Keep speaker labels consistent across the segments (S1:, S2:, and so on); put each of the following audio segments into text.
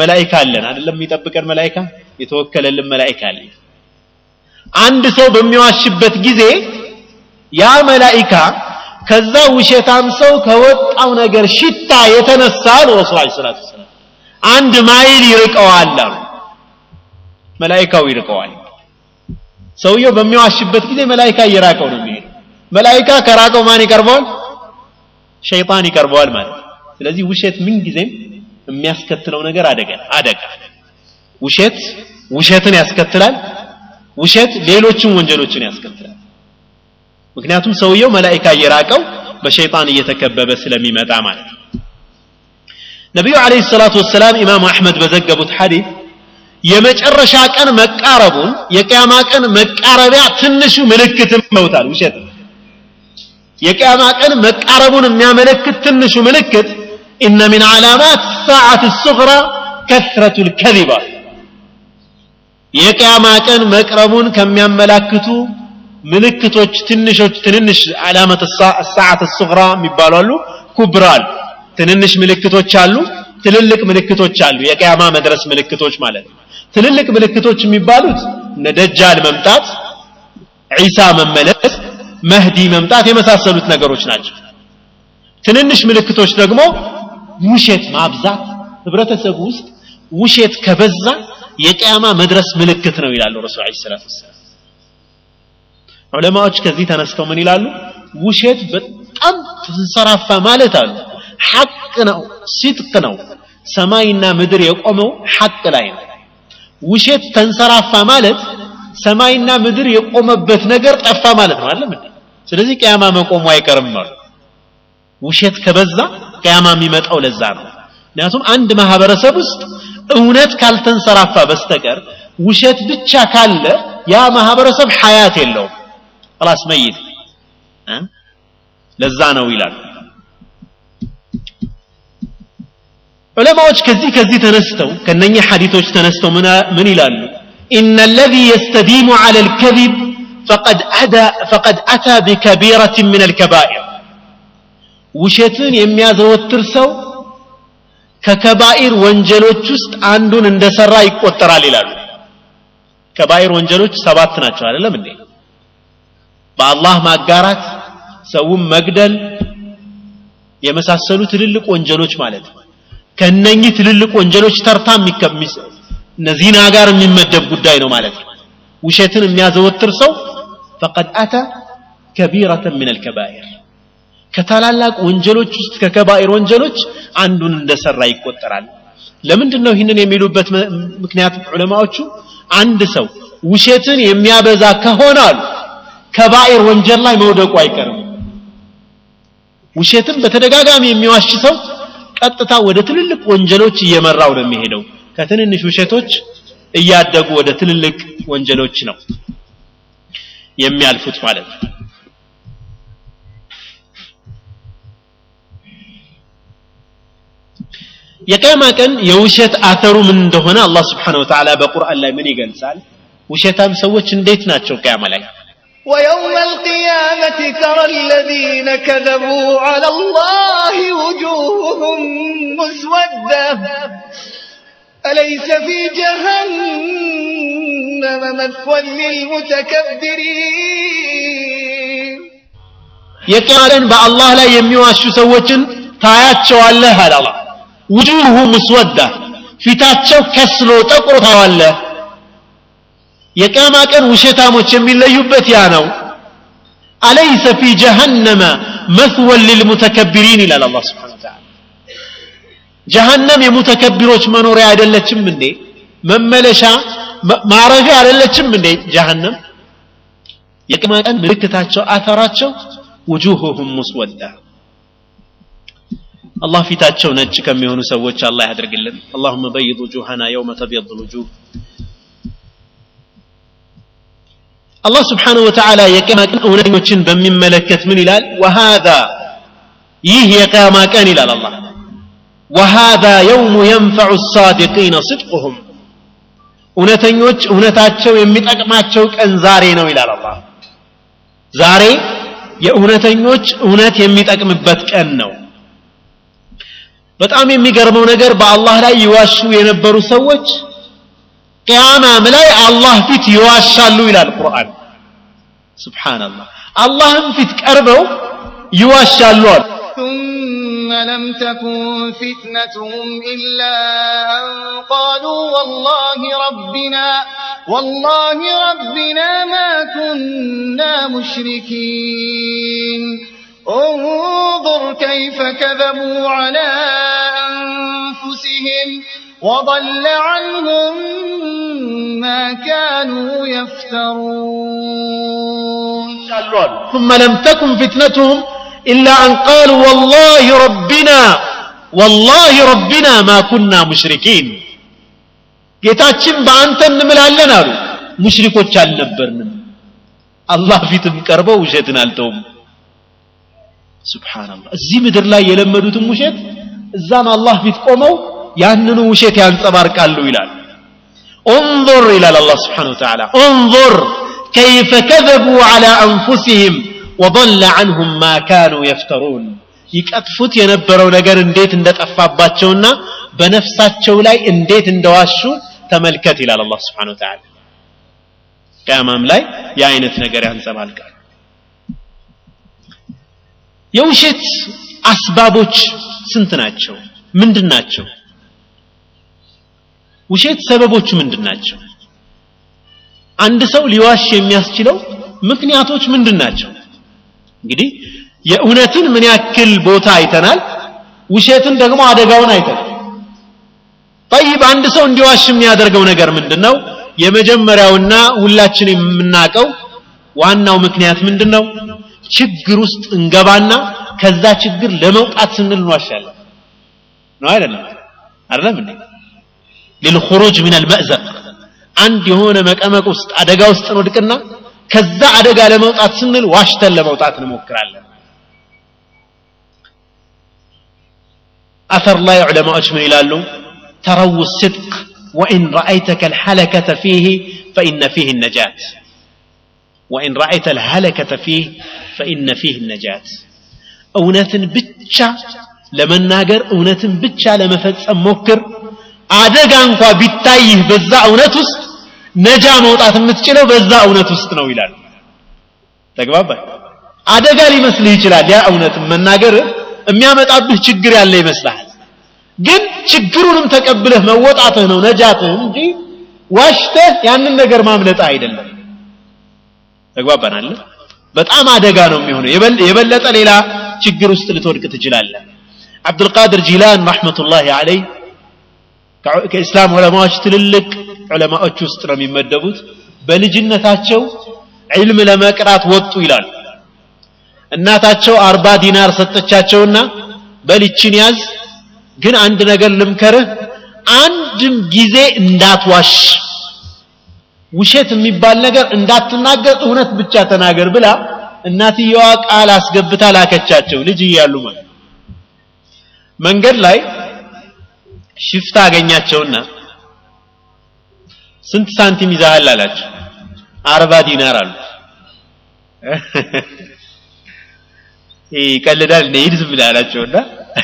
S1: መላኢካ አለን አይደለም የሚጠብቀን መላኢካ የተወከለልን መላኢካ አለ አንድ ሰው በሚዋሽበት ጊዜ ያ መላኢካ ከዛ ውሸታም ሰው ከወጣው ነገር ሽታ የተነሳ ነው ረሱል ዐለይሂ ሰላቱ ወሰላም አንድ ማይል ይርቀዋል አሉ መላኢካው ይርቀዋል ሰውየው በሚዋሽበት ጊዜ መላኢካ እየራቀው ነው የሚሄደው መላኢካ ከራቀው ማን ይቀርበዋል ሸይጣን ይቀርበዋል ማለት ነው ስለዚህ ውሸት ምን ጊዜም የሚያስከትለው ነገር አደጋ አደጋ ውሸት ውሸትን ያስከትላል ውሸት ሌሎችን ወንጀሎችን ያስከትላል ምክንያቱም ሰውየው መላኢካ እየራቀው በሸይጣን እየተከበበ ስለሚመጣ ማለት ነው ነቢዩ አለይሂ ሰላቱ ወሰላም ኢማሙ አሕመድ በዘገቡት ሐዲስ የመጨረሻ ቀን መቃረቡን የቅያማ ቀን መቃረቢያ ትንሹ ምልክትም መውታል ውሸት የቅያማ ቀን መቃረቡን የሚያመለክት ትንሹ ምልክት ኢነ ሚን ዓላማት ሰዓት ሱግራ ከስረቱ ልከዚባ የቅያማ ቀን መቅረቡን ከሚያመላክቱ ምልክቶች ትንሾች ትንንሽ ዓላመት ሰዓት ሱግራ የሚባሉ አሉ ኩብራል ትንንሽ ምልክቶች አሉ ትልልቅ ምልክቶች አሉ የቅያማ መድረስ ምልክቶች ማለት ነው ትልልቅ ምልክቶች የሚባሉት እነ ደጃል መምጣት ዒሳ መመለስ መህዲ መምጣት የመሳሰሉት ነገሮች ናቸው ትንንሽ ምልክቶች ደግሞ ውሸት ማብዛት ህብረተሰቡ ውስጥ ውሸት ከበዛ የቅያማ መድረስ ምልክት ነው ይላሉ ረሱል ዐለይሂ ሰላቱ ወሰላም ዑለማዎች ከዚህ ተነስተው ምን ይላሉ ውሸት በጣም ተንሰራፋ ማለት አሉ ሐቅ ነው ሲጥቅ ነው ሰማይና ምድር የቆመው ሐቅ ላይ ነው ውሸት ተንሰራፋ ማለት ሰማይና ምድር የቆመበት ነገር ጠፋ ማለት ነው አይደለም እንዴ ስለዚህ ቅያማ መቆሙ አይቀርም አሉ ውሸት ከበዛ ቅያማ የሚመጣው ለዛ ነው ምክንያቱም አንድ ማህበረሰብ ውስጥ እውነት ካልተንሰራፋ በስተቀር ውሸት ብቻ ካለ ያ ማህበረሰብ ሐያት የለውም خلاص መይት ለዛ ነው ይላሉ ዑለማዎች ከዚህ ከዚህ ተነስተው ከነኛ ሐዲቶች ተነስተው ምን ይላሉ إن الذي يستديم على الكذب فقد أدى فقد أتى بكبيرة من الكبائر ውሸትን የሚያዘወትር ሰው ከከባኢር ወንጀሎች ውስጥ አንዱን እንደሰራ ይቆጠራል ይላሉ ከባኢር ወንጀሎች ሰባት ናቸው አይደለም እንዴ በአላህ ማጋራት ሰውን መግደል የመሳሰሉ ትልልቅ ወንጀሎች ማለት ነው ከነኚህ ትልልቅ ወንጀሎች ተርታ እነዚህና ጋር የሚመደብ ጉዳይ ነው ማለት ነው ውሸትን የሚያዘወትር ሰው ፈቀድ አተ ከቢረተን ምን አልከባኢር ከታላላቅ ወንጀሎች ውስጥ ከከባኢር ወንጀሎች አንዱን እንደሰራ ይቆጠራል ለምንድን ነው ይህንን የሚሉበት ምክንያት ዑለማዎቹ አንድ ሰው ውሸትን የሚያበዛ ከሆነ አሉ ከባኢር ወንጀል ላይ መውደቁ አይቀርም ውሸትን በተደጋጋሚ የሚዋሽ ሰው ቀጥታ ወደ ትልልቅ ወንጀሎች እየመራው ነው የሚሄደው ከትንንሽ ውሸቶች እያደጉ ወደ ትልልቅ ወንጀሎች ነው የሚያልፉት ማለት ነው የቅያማ ቀን የውሸት አተሩ ምን እንደሆነ አላህ ስብሓን ወተዓላ በቁርአን ላይ ምን ይገልጻል ውሸታም ሰዎች እንዴት ናቸው ቅያማ ላይ
S2: ويوم القيامة ترى الذين كذبوا على الله وجوههم مسودة أليس في جهنم مثوى للمتكبرين
S1: የቅያለን በአላህ ላይ የሚዋሹ ሰዎችን ታያቸዋለህ አለ አላህ ውጁሁ ምስወዳ ፊታቸው ከስሎ ጠቁሮ ታዋለህ የቅያማ ቀን ውሸታሞች የሚለዩበት ያ ነው አለይሰ ፊ ጀሃነመ መስወን ልልሙተከቢሪን ይላል አላህ ስብሓን ተዓላ ጀሃነም የሙተከቢሮች መኖሪያ አይደለችም እንዴ መመለሻ ማረፊያ አይደለችም እንዴ ጀሃነም የቅያማ ቀን ምልክታቸው አተራቸው ውጁሁሁም ሙስወዳ አላህ ፊታቸው ነጭ ከሚሆኑ ሰዎች አላህ ያደርግልን اللهم بيض وجوهنا يوم تبيض الوجوه አላህ ስብሓንሁ ወተዓላ የቅያማ ቀን እውነኞችን በሚመለከት ምን ይላል ወሃዛ ይህ የቅያማ ቀን ይላል አላህ ወሃዛ የውሙ የንፈዑ ሳዲቂነ ስድቁሁም እውነተኞች እውነታቸው የሚጠቅማቸው ቀን ዛሬ ነው ይላል አላህ ዛሬ የእውነተኞች እውነት የሚጠቅምበት ቀን ነው በጣም የሚገርመው ነገር በአላህ ላይ ይዋሹ የነበሩ ሰዎች ቅያማም ላይ አላህ ፊት ይዋሻሉ ይላል ቁርአን ስብሓንላህ አላህም ፊት ቀርበው ይዋሻሉ አሉ
S2: ثم لم تكن فتنتهم إلا أن قالوا والله ربنا والله ربنا ما كنا مشركين انظر كيف كذبوا على أنفسهم وضل عنهم ما كانوا يفترون
S1: ثم لم تكن فتنتهم إلا أن قالوا والله ربنا والله ربنا ما كنا مشركين ጌታችን በአንተ እንምላለን አሉ ሙሽሪኮች አልነበርንም አላህ ፊትም ቀርበው ውሸትን አልተውም ስብሓንላህ እዚህ ምድር ላይ የለመዱትም ውሸት እዛም አላህ ፊት ቆመው ያንኑ ውሸት ያንጸባርቃሉ ይላል انظر إلى الله سبحانه وتعالى انظر كيف كذبوا على أنفسهم وضل عنهم ما كانوا يفترون ይቀጥፉት የነበረው ነገር እንዴት እንደጠፋባቸውና በነፍሳቸው ላይ እንዴት እንደዋሹ ተመልከት ይላል አላህ ስብሓን ወተዓላ ቅያማም ላይ የአይነት ነገር ያንጸባልቃል የውሸት አስባቦች ስንት ናቸው ምንድን ናቸው ውሸት ሰበቦቹ ምንድን ናቸው አንድ ሰው ሊዋሽ የሚያስችለው ምክንያቶች ምንድን ናቸው እንግዲህ የእውነትን ምን ያክል ቦታ አይተናል ውሸትን ደግሞ አደጋውን አይተናል ጠይብ አንድ ሰው እንዲዋሽ የሚያደርገው ነገር ምንድን ነው የመጀመሪያውና ሁላችን የምናውቀው ዋናው ምክንያት ምንድን ነው ችግር ውስጥ እንገባና ከዛ ችግር ለመውጣት ስንል እንዋሻለን ነው አይደለም አይደለም እንዴ للخروج من المأزق አንድ የሆነ መቀመቅ ውስጥ አደጋ ውስጥ እንወድቅና ከዛ አደጋ ለመውጣት ስንል ዋሽተን ለመውጣት እንሞክራለን አثر ላይ ዑለማዎች ምን ይላሉ ተረው الصدق وإن رأيتك الحلكة فيه فإن فيه النجاة وإن رأيت الهلكة فيه فإن فيه النجاة እውነትን ብቻ ለመናገር እውነትን ብቻ ለመፈጸም ሞክር አደጋ እንኳ ቢታይህ በዛ እውነት ውስጥ ነጃ መውጣት የምትችለው በዛ እውነት ውስጥ ነው ይላል ተግባባ አደጋ ሊመስልህ ይችላል ያ እውነት መናገር የሚያመጣብህ ችግር ያለ ይመስልሃል ግን ችግሩንም ተቀብለህ መወጣትህ ነው ነጃትህ እንጂ ዋሽተህ ያንን ነገር ማምለጥ አይደለም ተግባባናል በጣም አደጋ ነው የሚሆነው የበለጠ ሌላ ችግር ውስጥ ልትወድቅ ትችላለህ አብዱልቃድር ጂላን ረሕመቱላሂ አለይ ከእስላም ዑለማዎች ትልልቅ ዑለማዎች ውስጥ ነው የሚመደቡት በልጅነታቸው ዒልም ለመቅራት ወጡ ይላሉ እናታቸው አርባ ዲናር ሰጠቻቸውና በልችን ያዝ ግን አንድ ነገር ልምከርህ አንድም ጊዜ እንዳትዋሽ ውሸት የሚባል ነገር እንዳትናገር እውነት ብቻ ተናገር ብላ እናትየዋ ቃል አስገብታ ላከቻቸው ልጅ እያሉ ማለት መንገድ ላይ ሽፍታ አገኛቸውና ስንት ሳንቲም ይዛሃል አላቸው አርባ ዲናር አሉ ይቀልዳል እንደ ሂድ ዝም ብለህ አላቸውና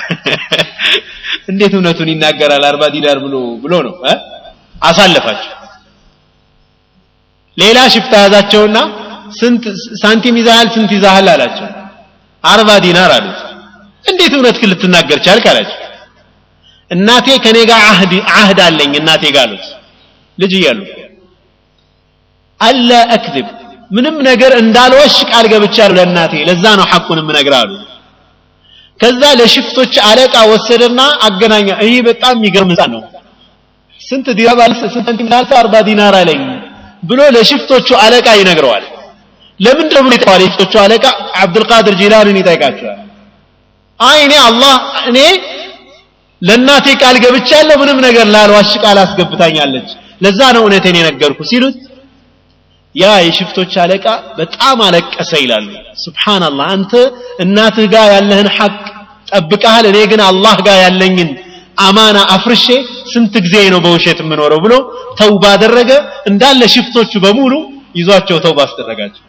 S1: እንዴት እውነቱን ይናገራል አርባ ዲናር ብሎ ብሎ ነው አሳለፋቸው ሌላ ሽፍታ ያዛቸውና ስንት ሳንቲም ይዛሃል ስንት ይዛሃል አላቸው አርባ ዲናር አሉት እንዴት እውነት ግን ልትናገር ቻልክ አላቸው እናቴ ከኔ ጋር አህድ አህድ አለኝ እናቴ ጋር አሉት ልጅ እያሉ አላ አክذب ምንም ነገር እንዳልወሽ ቃል ገብቻለሁ ለእናቴ ለዛ ነው ሐቁን የምነግርህ አሉ ከዛ ለሽፍቶች አለቃ ወሰደና አገናኛ ይህ በጣም የሚገርም ህፃን ነው ስንት ዲናር ስንት ሳንቲም ላልተ አርባ ዲናር አለኝ ብሎ ለሽፍቶቹ አለቃ ይነግረዋል ለምን ደግሞ ይጠዋል የሽፍቶቹ አለቃ አብዱልቃድር ጂላንን ይጠይቃቸዋል አይ እኔ አላህ እኔ ለእናቴ ቃል ገብቻለሁ ምንም ነገር ላልዋሽ ቃል አስገብታኛለች ለዛ ነው እውነቴን የነገርኩ ሲሉት ያ የሽፍቶች አለቃ በጣም አለቀሰ ይላሉ ስብሓንላህ አንተ እናትህ ጋር ያለህን ሐቅ ጠብቀሃል እኔ ግን አላህ ጋር ያለኝን አማና አፍርሼ ስንት ጊዜ ነው በውሸት የምኖረው ብሎ ተውባ አደረገ እንዳለ ሽፍቶቹ በሙሉ ይዟቸው ተውባ አስደረጋቸው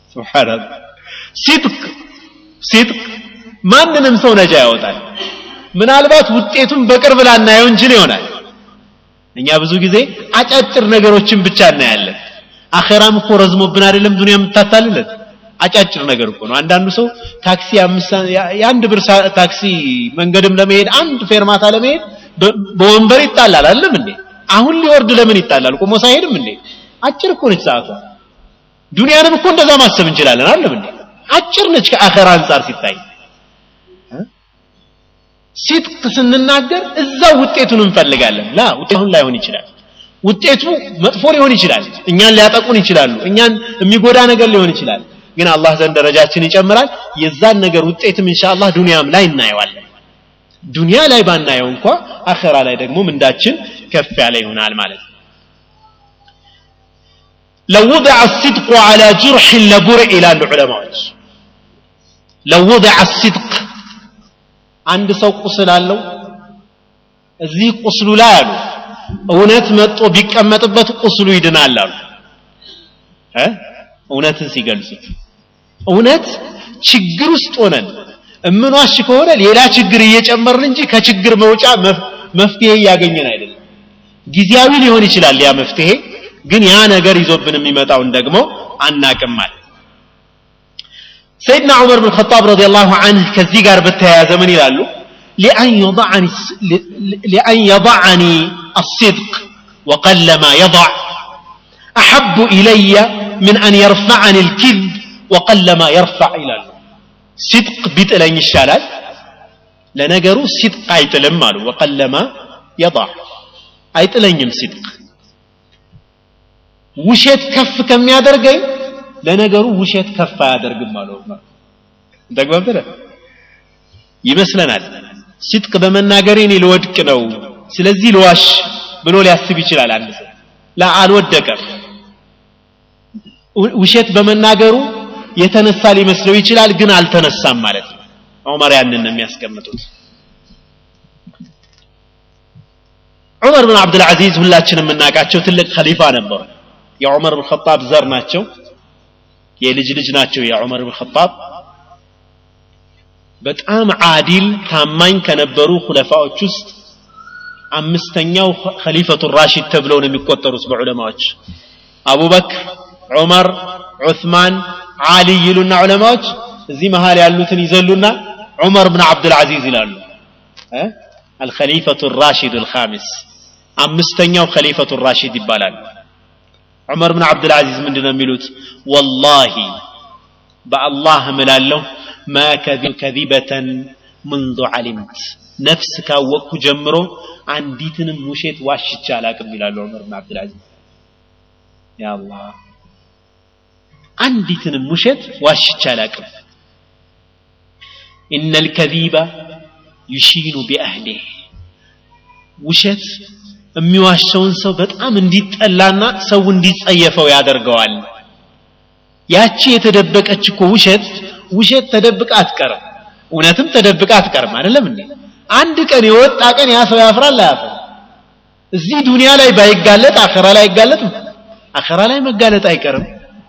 S1: ስብሓንላህ ሲድቅ ሲድቅ ማንንም ሰው ነጃ ያወጣል ምናልባት ውጤቱን በቅርብ ላናየው እንችል ይሆናል እኛ ብዙ ጊዜ አጫጭር ነገሮችን ብቻ እናያለን አኼራም እኮ ረዝሞብን አይደለም ዱንያ የምታታልለን አጫጭር ነገር እኮ ነው አንዳንዱ ሰው ታክሲ የአንድ ብር ታክሲ መንገድም ለመሄድ አንድ ፌርማታ ለመሄድ በወንበር ይጣላል አይደለም እንዴ አሁን ሊወርድ ለምን ይጣላል ቆሞ ሳይሄድም እንዴ አጭር እኮ ነች ሰዓቷ ዱንያንም እኮ እንደዛ ማሰብ እንችላለን አይደለም እንዴ አጭር ነች ከአኸራ አንጻር ሲታይ ሲጥቅ ስንናገር እዛው ውጤቱን እንፈልጋለን ላ ውጤቱን ላይሆን ይችላል ውጤቱ መጥፎ ሊሆን ይችላል እኛን ሊያጠቁን ይችላሉ እኛን የሚጎዳ ነገር ሊሆን ይችላል ግን አላህ ዘንድ ደረጃችን ይጨምራል የዛን ነገር ውጤትም ኢንሻአላህ ዱንያም ላይ እናየዋለን ዱንያ ላይ ባናየው እንኳ አኸራ ላይ ደግሞ ምንዳችን ከፍ ያለ ይሆናል ማለት ነው لو وضع الصدق على جرح لبرئ إلى العلماء لو وضع الصدق عند ሰው ቁስል አለው እዚህ ቁስሉ ላይ አሉ እውነት መጥቶ ቢቀመጥበት ቁስሉ ይድናል አሉ እውነትን ሲገልጹት እውነት ችግር ውስጥ ሆነን እምንዋሽ ከሆነ ሌላ ችግር እየጨመርን እንጂ ከችግር መውጫ መፍትሄ እያገኘን አይደለም ጊዜያዊ ሊሆን ይችላል ያ መፍትሄ ግን ያ ነገር ይዞብን የሚመጣውን ደግሞ አናቅም ማለት ሰይድና ዑመር ብን ኸጣብ ረዲየላሁ ዐንህ ከዚህ ጋር በተያያዘ ምን ይላሉ لأن يضعني الصدق وقل ما يضع أحب إلي من أن يرفعني الكذب وقل ما يرفع إلى الله صدق بيتلين الشالات لنقروا صدق أيتلم ماله وقل ما يضع أيتلين صدق ውሸት ከፍ ከሚያደርገኝ ለነገሩ ውሸት ከፍ አያደርግም አለው ተግባብተን ይመስለናል ሲጥቅ በመናገሬ እኔ ልወድቅ ነው ስለዚህ ልዋሽ ብሎ ሊያስብ ይችላል አንድ ሰው ላ አልወደቀም ውሸት በመናገሩ የተነሳ ሊመስለው ይችላል ግን አልተነሳም ማለት ነው ዑመር ያንን ነው የሚያስቀምጡት ዑመር ብን አብዱልዓዚዝ ሁላችንም የምናውቃቸው ትልቅ ከሊፋ ነበሩ የዑመር ብን ኸጣብ ዘር ናቸው የልጅ ልጅ ናቸው የዑመር ብን ኸጣብ በጣም አዲል ታማኝ ከነበሩ ሁለፋዎች ውስጥ አምስተኛው ኸሊፈቱ ራሺድ ተብለው ነው የሚቆጠሩት በዑለማዎች አቡበክር ዑመር ዑስማን አሊ ይሉና ዑለማዎች እዚህ መሃል ያሉትን ይዘሉና ዑመር ብን አብዱልዓዚዝ ይላሉ አልኸሊፈቱ ራሺድ አልኻሚስ አምስተኛው ኸሊፈቱ ራሺድ ይባላል ዑመር ብን አብዱልዓዚዝ ምንድን ነው የሚሉት ወላሂ በአላህ እምላለሁ ማ ከዚበተን منذ علمت ነፍስ ካወቅኩ ጀምሮ አንዲትንም ውሸት ዋሽቻ አላቅም ይላሉ ዑመር ብን አብዱልዓዚዝ ያ አላህ አንዲትንም ውሸት ዋሽቻ አላቅም إن الكذيب يشين بأهله ውሸት የሚዋሸውን ሰው በጣም እንዲጠላና ሰው እንዲጸየፈው ያደርገዋል ያቺ የተደበቀች እኮ ውሸት ውሸት ተደብቃ አትቀርም እውነትም ተደብቃ አትቀርም አይደለም እንዴ አንድ ቀን የወጣ ቀን ያ ሰው ያፍራል አያፍርም እዚህ ዱንያ ላይ ባይጋለጥ አኸራ ላይ አይጋለጥም አኸራ ላይ መጋለጥ አይቀርም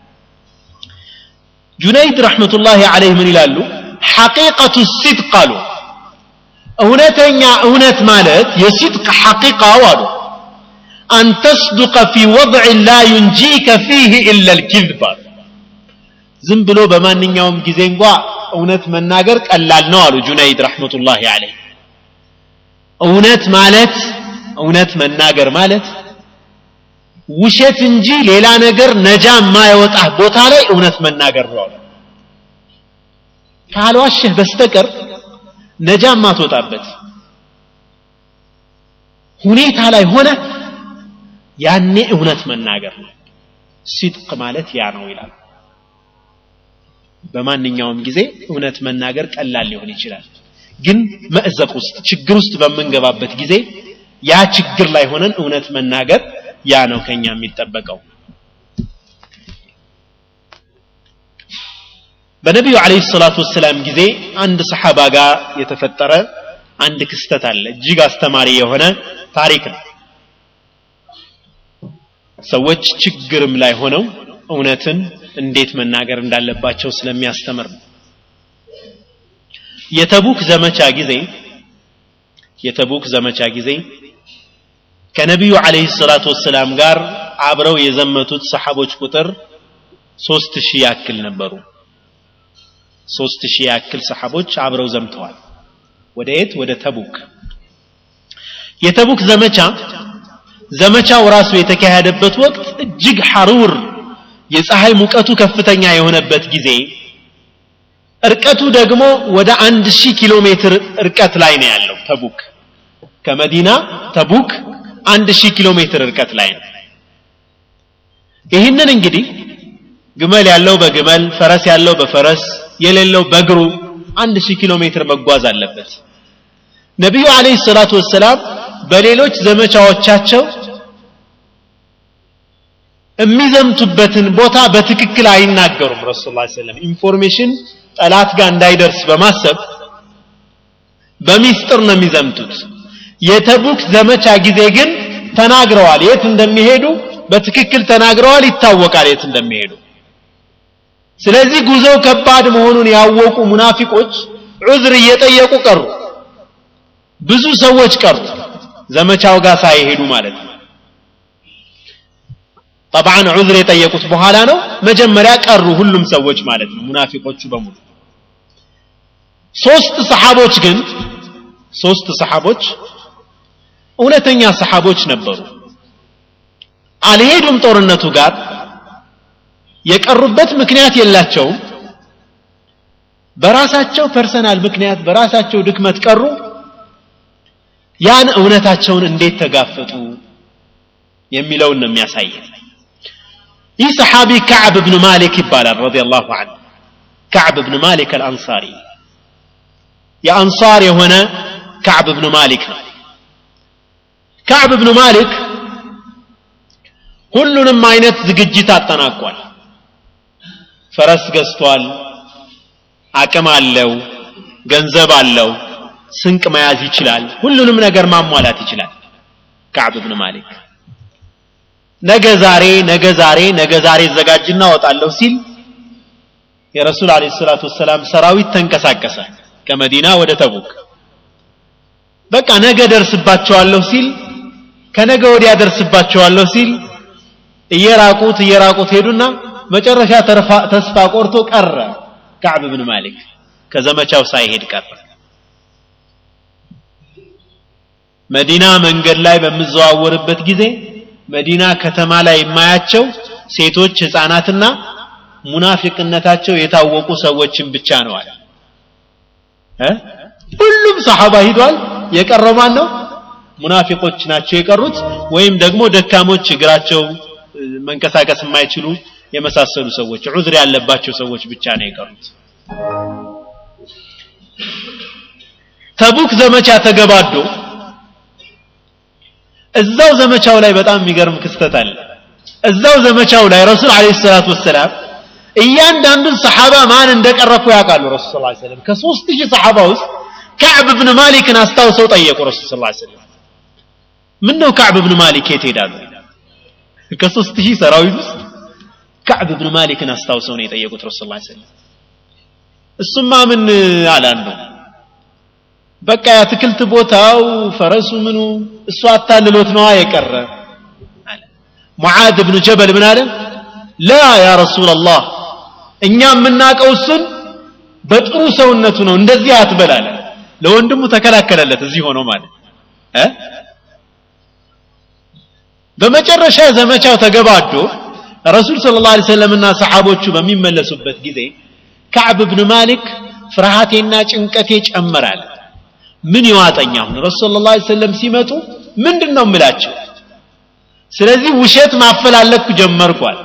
S1: ጁነይድ ረሕመቱላሂ ዐለይህ ምን ይላሉ ሐቂቀቱ ሲድቅ አሉ እውነተኛ እውነት ማለት የሲድቅ ሐቂቃው አሉ አን ተስዱቀ ፊ ወضዕ ላ ዩንጂከ ፊህ ኢላ ልኪዝብ አሉ ዝም ብሎ በማንኛውም ጊዜ እንኳ እውነት መናገር ቀላል ነው አሉ ጁነይድ ረሕመቱላሂ ዐለይህ እውነት ማለት እውነት መናገር ማለት ውሸት እንጂ ሌላ ነገር ነጃ የማይወጣ ቦታ ላይ እውነት መናገር ነው ካልዋሸህ በስተቀር ነጃ ማትወጣበት ሁኔታ ላይ ሆነ ያኔ እውነት መናገር ነው ሲድቅ ማለት ያ ነው ይላል በማንኛውም ጊዜ እውነት መናገር ቀላል ሊሆን ይችላል ግን መእዘቅ ውስጥ ችግር ውስጥ በምንገባበት ጊዜ ያ ችግር ላይ ሆነን እውነት መናገር ያ ነው ከኛ የሚጠበቀው በነቢዩ አለይሂ ሰላቱ ወሰላም ጊዜ አንድ ሰሓባ ጋር የተፈጠረ አንድ ክስተት አለ እጅግ አስተማሪ የሆነ ታሪክ ነው ሰዎች ችግርም ላይ ሆነው እውነትን እንዴት መናገር እንዳለባቸው ስለሚያስተምር ነው የተቡክ ዘመቻ ጊዜ የተቡክ ዘመቻ ጊዜ ከነቢዩ ዓለይሂ ሰላቱ ወሰላም ጋር አብረው የዘመቱት ሰሓቦች ቁጥር ሶስት ሺህ ያክል ነበሩ ሶስት ሺህ ያክል ሰሓቦች አብረው ዘምተዋል ወደ የት ወደ ተቡክ የተቡክ ዘመቻ ዘመቻው ራሱ የተካሄደበት ወቅት እጅግ ሐሩር የፀሐይ ሙቀቱ ከፍተኛ የሆነበት ጊዜ እርቀቱ ደግሞ ወደ አንድ ሺህ ኪሎ ሜትር እርቀት ላይ ነው ያለው ተቡክ ከመዲና ተቡክ አንድ ሺህ ኪሎ ሜትር እርቀት ላይ ነው ይህንን እንግዲህ ግመል ያለው በግመል ፈረስ ያለው በፈረስ የሌለው በእግሩ አንድ ሺህ ኪሎ ሜትር መጓዝ አለበት ነቢዩ አለይሂ ሰላቱ ወሰላም በሌሎች ዘመቻዎቻቸው የሚዘምቱበትን ቦታ በትክክል አይናገሩም ረሱል ላ ሰለም ኢንፎርሜሽን ጠላት ጋር እንዳይደርስ በማሰብ በሚስጥር ነው የሚዘምቱት የተቡክ ዘመቻ ጊዜ ግን ተናግረዋል የት እንደሚሄዱ በትክክል ተናግረዋል ይታወቃል የት እንደሚሄዱ ስለዚህ ጉዞው ከባድ መሆኑን ያወቁ ሙናፊቆች ዑዝር እየጠየቁ ቀሩ ብዙ ሰዎች ቀሩ ዘመቻው ጋር ሳይሄዱ ማለት ነው ጠብዓን ዑዝር የጠየቁት በኋላ ነው መጀመሪያ ቀሩ ሁሉም ሰዎች ማለት ነው ሙናፊቆቹ በሙሉ ሶስት ሰሓቦች ግን ሶስት ሰሓቦች እውነተኛ ሰሓቦች ነበሩ አልሄዱም ጦርነቱ ጋር የቀሩበት ምክንያት የላቸውም በራሳቸው ፐርሰናል ምክንያት በራሳቸው ድክመት ቀሩ ያን እውነታቸውን እንዴት ተጋፈጡ የሚለውን ነው የሚያሳየን ይህ ሰሓቢ ከዕብ ብኑ ማሊክ ይባላል ረዲየላሁ ዐንሁ ከዕብ ብኑ ማሊክ አልአንሳሪ የአንሳር የሆነ ከዕብ ብኑ ማሊክ ነው ከዕብ ብኑ ማሊክ ሁሉንም አይነት ዝግጅት አጠናቋል ፈረስ ገዝቷል አቅም አለው ገንዘብ አለው ስንቅ መያዝ ይችላል ሁሉንም ነገር ማሟላት ይችላል ከዕብ ብን ማሊክ ነገ ዛሬ ነገ ዛሬ ነገ ዛሬ ዘጋጅና ወጣለሁ ሲል የረሱል አለ ሰላቱ ወሰላም ሰራዊት ተንቀሳቀሰ ከመዲና ወደ ተቡክ በቃ ነገ ደርስባቸዋለሁ ሲል ከነገ ወዲያ ደርስባቸዋለሁ ሲል እየራቁት እየራቁት ሄዱና መጨረሻ ተስፋ ቆርቶ ቀረ ከዕብ ብን ማሊክ ከዘመቻው ሳይሄድ ቀረ መዲና መንገድ ላይ በምዘዋወርበት ጊዜ መዲና ከተማ ላይ የማያቸው ሴቶች ህፃናትና ሙናፊቅነታቸው የታወቁ ሰዎችን ብቻ ነው አለ ሁሉም ሰሓባ ሂዷል የቀረው ማን ነው ሙናፊቆች ናቸው የቀሩት ወይም ደግሞ ደካሞች እግራቸው መንቀሳቀስ የማይችሉ የመሳሰሉ ሰዎች ዑዝር ያለባቸው ሰዎች ብቻ ነው የቀሩት ተቡክ ዘመቻ ተገባዶ እዛው ዘመቻው ላይ በጣም የሚገርም ክስተት አለ እዛው ዘመቻው ላይ ረሱል አለ ሰላቱ ወሰላም እያንዳንዱን ሰሓባ ማን እንደቀረኩ ያውቃሉ ረሱል ስ ሰለም ከሶስት ሺህ ሰሓባ ውስጥ ከዕብ ብን ማሊክን አስታውሰው ጠየቁ ረሱል ስ ሰለም ምን ነው ከዕብ ብን ማሊክ የት ሄዳሉ ከሶስት ሺህ ሰራዊት ውስጥ ከዕብ ብን ማሊክን አስታውሰው ነው የጠየቁት ረሱል ስ ሰለም እሱማ ምን አላንዱ በቃ የአትክልት ቦታው ፈረሱ ምኑ እሱ አታልሎት ነዋ የቀረ ሙዓዝ ብኑ ጀበል ምን አለ ላ ያ ረሱላላህ እኛ የምናውቀው እሱን በጥሩ ሰውነቱ ነው እንደዚህ አትበላለ ለወንድሙ ተከላከለለት እዚህ ሆኖ ማለት እ በመጨረሻ ዘመቻው ተገባዶ ረሱል ስለ ላ ሰለምና ሰሓቦቹ በሚመለሱበት ጊዜ ከዕብ ብን ማሊክ ፍርሃቴና ጭንቀቴ ጨመራል ምን ይዋጠኝ አሁን ረሱል ላ ሰለም ሲመጡ ምንድን ነው ምላቸው ስለዚህ ውሸት ማፈላለኩ ጀመርኳል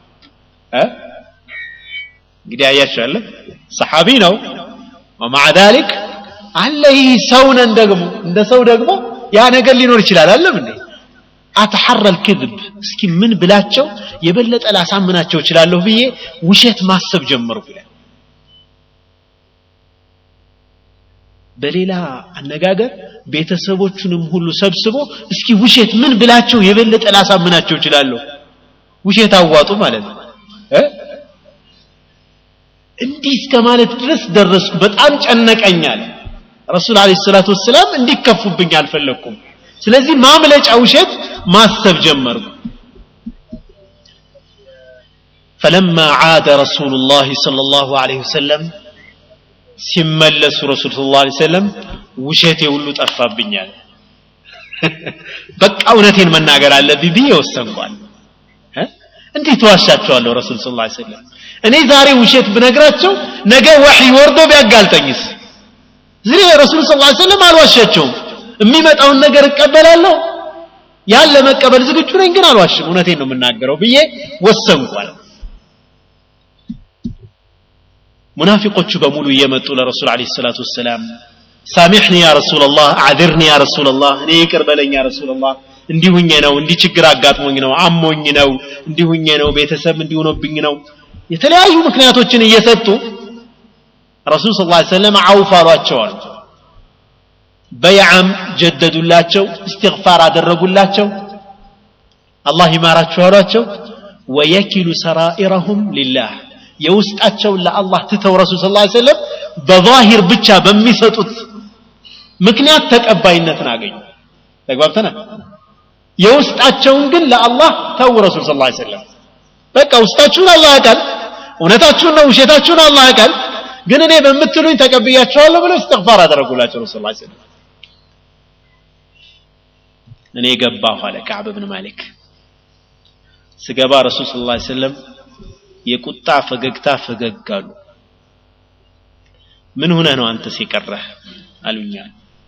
S1: እንግዲህ አያችኋለ ሰሓቢ ነው ወማዓ ዛሊክ አለ ይህ ሰውነን ደግሞ እንደ ሰው ደግሞ ያ ነገር ሊኖር ይችላል አለም እንዴ አተሐረ ልክذብ እስኪ ምን ብላቸው የበለጠ ላሳምናቸው እችላለሁ ብዬ ውሸት ማሰብ ጀመርኩ ይላል በሌላ አነጋገር ቤተሰቦቹንም ሁሉ ሰብስቦ እስኪ ውሸት ምን ብላቸው የበለጠ ላሳምናቸው እችላለሁ ውሸት አዋጡ ማለት ነው እንዲህ እስከ ማለት ድረስ ደረስኩ በጣም ጨነቀኛል ረሱል አለ ሰላቱ ወሰላም እንዲከፉብኝ አልፈለግኩም ስለዚህ ማምለጫ ውሸት ማሰብ ጀመርኩ فلما عاد رسول الله صلى الله عليه وسلم ሲመለሱ ረሱል ስ ላ ሰለም ውሸቴ ሁሉ ጠፋብኛል በቃ እውነቴን መናገር አለብኝ ብዬ ወሰንኳል እንዴት ዋሻቸዋለሁ ረሱል ስ ላ ሰለም እኔ ዛሬ ውሸት ብነግራቸው ነገ ወሕይ ወርዶ ቢያጋልጠኝስ ዝሬ ረሱል ስ ላ ሰለም አልዋሻቸውም የሚመጣውን ነገር እቀበላለሁ ያን ለመቀበል ዝግጁ ነኝ ግን አልዋሽም እውነቴን ነው የምናገረው ብዬ ወሰንኳል ሙናፊቆቹ በሙሉ እየመጡ ለረሱል አለ ሰላቱ ወሰላም ሳሚሕኒ ያ ረሱላላህ አዕذርኒ ያ ረሱላላህ እኔ ይቅር በለኝ ያ ረሱላላህ እንዲሁኜ ነው እንዲህ ችግር አጋጥሞኝ ነው አሞኝ ነው እንዲሁኜ ነው ቤተሰብ እንዲሆነብኝ ነው የተለያዩ ምክንያቶችን እየሰጡ ረሱል ስ ሰለም አውፍ አሏቸዋል በይዓም ጀደዱላቸው እስትግፋር አደረጉላቸው አላህ ይማራችሁ አሏቸው ወየኪሉ ሰራኢረሁም ሊላህ የውስጣቸውን ለአላህ ትተው ረሱል ስ ሰለም በዛሂር ብቻ በሚሰጡት ምክንያት ተቀባይነትን አገኙ ተግባብተናል የውስጣቸውን ግን ለአላህ ተው ረሱል ስ ሰለም በቃ ውስጣችሁን አላህ ያውቃል እውነታችሁን ነው ውሸታችሁን አላህ ያውቃል ግን እኔ በምትሉኝ ተቀብያቸዋለሁ ብለው እስትግፋር አደረጉላቸው ረሱል ስ ሰለም እኔ ገባሁ አለ ከዕብ ብን ማሊክ ስገባ ረሱል ስ ላ ሰለም የቁጣ ፈገግታ ፈገግ አሉ ምን ሆነ ነው አንተ ሲቀረህ አሉኛል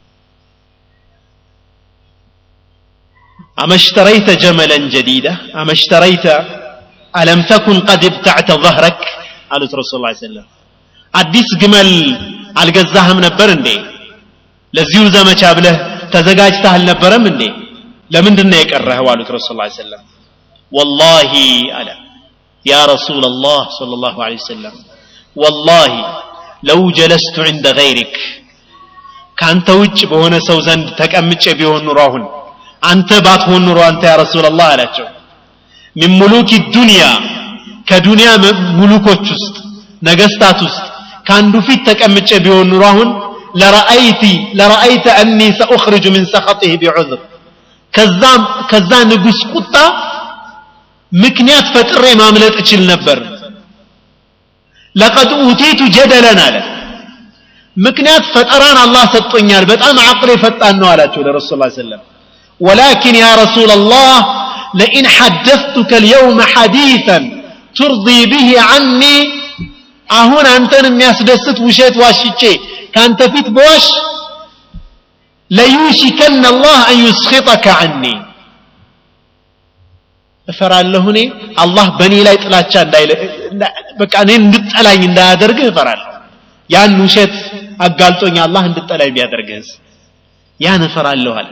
S1: أمشتريت جملا جديدا أمشتريت ألم تكن قد ابتعت ظهرك قالت رسول الله صلى الله عليه وسلم አዲስ ግመል አልገዛህም ነበር እንዴ ለዚሁ ዘመቻ ብለህ ተዘጋጅተህ አልነበረም እንዴ ለምንድን ነው የቀረኸው አሉት ረሱል ላ ሰለም ወላሂ አለ ያ ረሱል ላህ صለ ላሁ ለ ወሰለም ወላሂ ለው ጀለስቱ ዕንደ ገይሪክ ከአንተ ውጭ በሆነ ሰው ዘንድ ተቀምጬ ቢሆን ኑሮ አሁን አንተ ባትሆን ኑሮ አንተ ያ ረሱላላህ አላቸው ሚን ሙሉክ ዱንያ ከዱንያ ሙሉኮች ውስጥ ነገስታት ውስጥ ከአንዱ ፊት ተቀምጬ ቢሆን ኑሮ አሁን ለረአይቲ ለረአይተ አኒ ሰኡኽርጁ ምን ሰኸጢህ ቢዑዝር ከዛም ከዛ ንጉስ ቁጣ ምክንያት ፈጥሬ ማምለጥ እችል ነበር ለቀድ ኡቲቱ ጀደለን አለ ምክንያት ፈጠራን አላህ ሰጥቶኛል በጣም አቅሌ ፈጣን ነው አላቸው ለረሱል ላ ሰለም ولكن يا رسول الله لئن حدثتك اليوم حديثا ترضي به عني አሁን አንተን የሚያስደስት ውሸት ዋሽቼ ካንተ ፊት በዋሽ ለዩሽከን አላህ አን ዩስኺጠከ ዐኒ እፈራለሁ እኔ አላህ በእኔ ላይ ጥላቻ በቃ እኔ እንድጠላኝ እንዳያደርግህ እፈራለሁ ያን ውሸት አጋልጦኝ አላህ እንድጠላኝ ቢያደርግህስ ያን እፈራለሁ አለ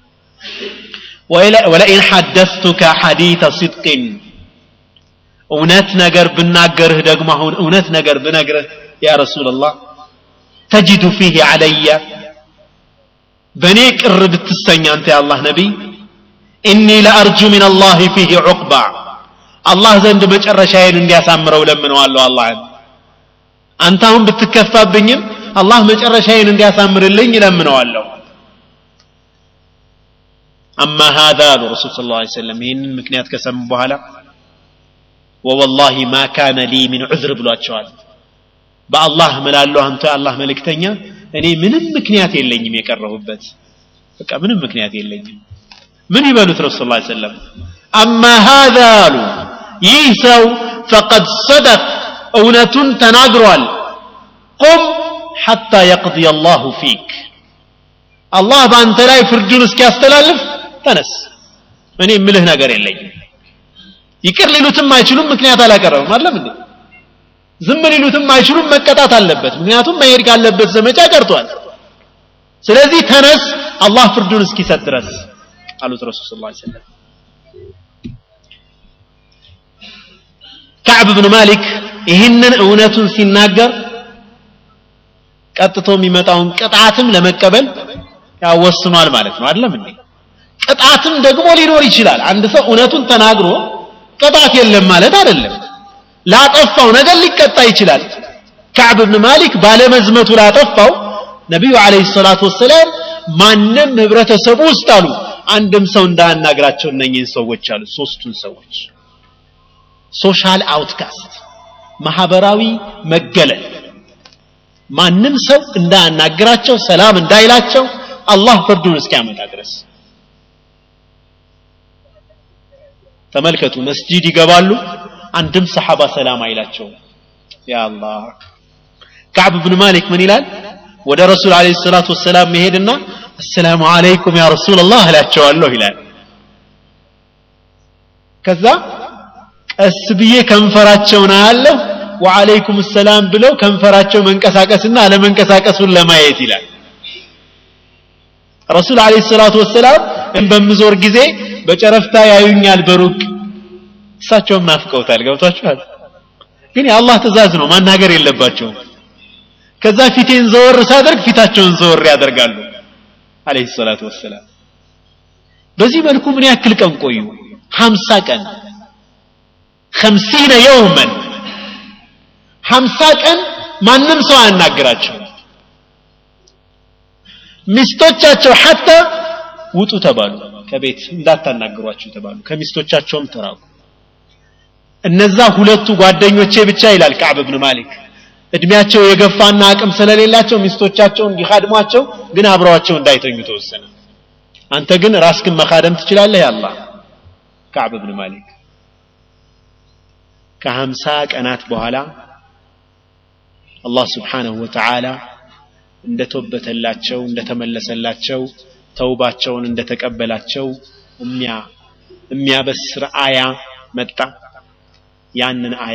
S1: ወለኢን ሐደስቱከ ሐዲተ ሲድቅን እውነት ነገር ብናገርህ ደግሞ አሁን እውነት ነገር ብነግርህ ያ ረሱላላህ ተጅዱ ፊህ ዓለየ በእኔ ቅር ብትሰኝ አንተ የአላህ ነቢይ ኢኒ ለአርጁ ምን አላህ ፊህ ዑቅባ አላህ ዘንድ መጨረሻዬን እንዲያሳምረው ለምነዋለሁ አላህን አንተ አሁን ብትከፋብኝም አላህ መጨረሻዬን እንዲያሳምርልኝ ለምነዋለሁ አማ ሃذا አሉ ረሱል ስለ ላ ሰለም ይህንን ምክንያት ከሰሙ በኋላ ወወላሂ ማ ካነ ሊ ምን ዑዝር ብሏቸዋል በአላህ ምላለሁ አንተ የአላህ መልእክተኛ እኔ ምንም ምክንያት የለኝም የቀረሁበት በቃ ምንም ምክንያት የለኝም ምን ይበሉት ረሱል ላ ሰለም አማ ሃذا አሉ ይህ ሰው ፈቀድ ሰደቅ እውነቱን ተናግሯል ቁም ሐታ የቅضي አላሁ ፊክ አላህ በአንተ ላይ ፍርዱን እስኪያስተላልፍ ተነስ እኔ የምልህ ነገር የለኝም ይቅር ሊሉትም አይችሉም ምክንያት አላቀረብም አለም እንዴ ዝም ሊሉትም አይችሉም መቀጣት አለበት ምክንያቱም መሄድ ካለበት ዘመቻ ቀርቷል ስለዚህ ተነስ አላህ ፍርዱን እስኪሰጥ ድረስ አሉት ረሱል ስ ሰለም ከዕብ ብን ማሊክ ይህንን እውነቱን ሲናገር ቀጥቶ የሚመጣውን ቅጣትም ለመቀበል ያወስኗል ማለት ነው አይደለም እንዴ ቅጣትም ደግሞ ሊኖር ይችላል አንድ ሰው እውነቱን ተናግሮ ቅጣት የለም ማለት አይደለም ላጠፋው ነገር ሊቀጣ ይችላል ከዕብ ብን ማሊክ ባለመዝመቱ ላጠፋው ነቢዩ አለይሂ ሰላቱ ወሰላም ማንም ህብረተሰቡ ውስጥ አሉ አንድም ሰው እንዳያናግራቸው እነኝህን ሰዎች አሉ ሶስቱን ሰዎች ሶሻል አውትካስት ማህበራዊ መገለል ማንም ሰው እንዳያናግራቸው ሰላም እንዳይላቸው አላህ ፍርዱን እስኪያመጣ ድረስ ተመልከቱ መስጂድ ይገባሉ አንድም ሰሓባ ሰላም አይላቸውም ያ አላህ ከዕብ ብን ማሊክ ምን ይላል ወደ ረሱል አለ ሰላቱ ወሰላም መሄድና አሰላሙ አለይኩም ያ ረሱላላህ እላቸዋለሁ ይላል ከዛ ቀስ ብዬ ከንፈራቸውን አያለሁ ወአለይኩም ሰላም ብለው ከንፈራቸው መንቀሳቀስና አለመንቀሳቀሱን ለማየት ይላል ረሱል አለ ሰላቱ ወሰላም በምዞር ጊዜ በጨረፍታ ያዩኛል በሩቅ እሳቸውም ናፍቀውታል ገብቷችኋል ግን የአላህ ትእዛዝ ነው ማናገር የለባቸውም ከዛ ፊቴን ዘወር ሳደርግ ፊታቸውን ዘወር ያደርጋሉ አለይሂ ሰላቱ ወሰላም በዚህ መልኩ ምን ያክል ቀን ቆዩ ሀምሳ ቀን ከምሲነ የውመን ሀምሳ ቀን ማንም ሰው አያናግራቸው ሚስቶቻቸው ሐታ ውጡ ተባሉ ከቤት እንዳታናግሯቸው ተባሉ ከሚስቶቻቸውም ተራቁ እነዛ ሁለቱ ጓደኞቼ ብቻ ይላል ከዕብ ብን ማሊክ እድሜያቸው የገፋና አቅም ስለሌላቸው ሚስቶቻቸው እንዲካድሟቸው ግን አብረዋቸው እንዳይተኙ ተወሰነ አንተ ግን ራስክን መካደም ትችላለህ ያላ ከዕብ ብን ማሊክ ከሀምሳ ቀናት በኋላ አላህ ስብሓንሁ ወተዓላ እንደተወበተላቸው እንደተመለሰላቸው ተውባቸውን እንደተቀበላቸው የሚያበስር አያ መጣ ያንን አያ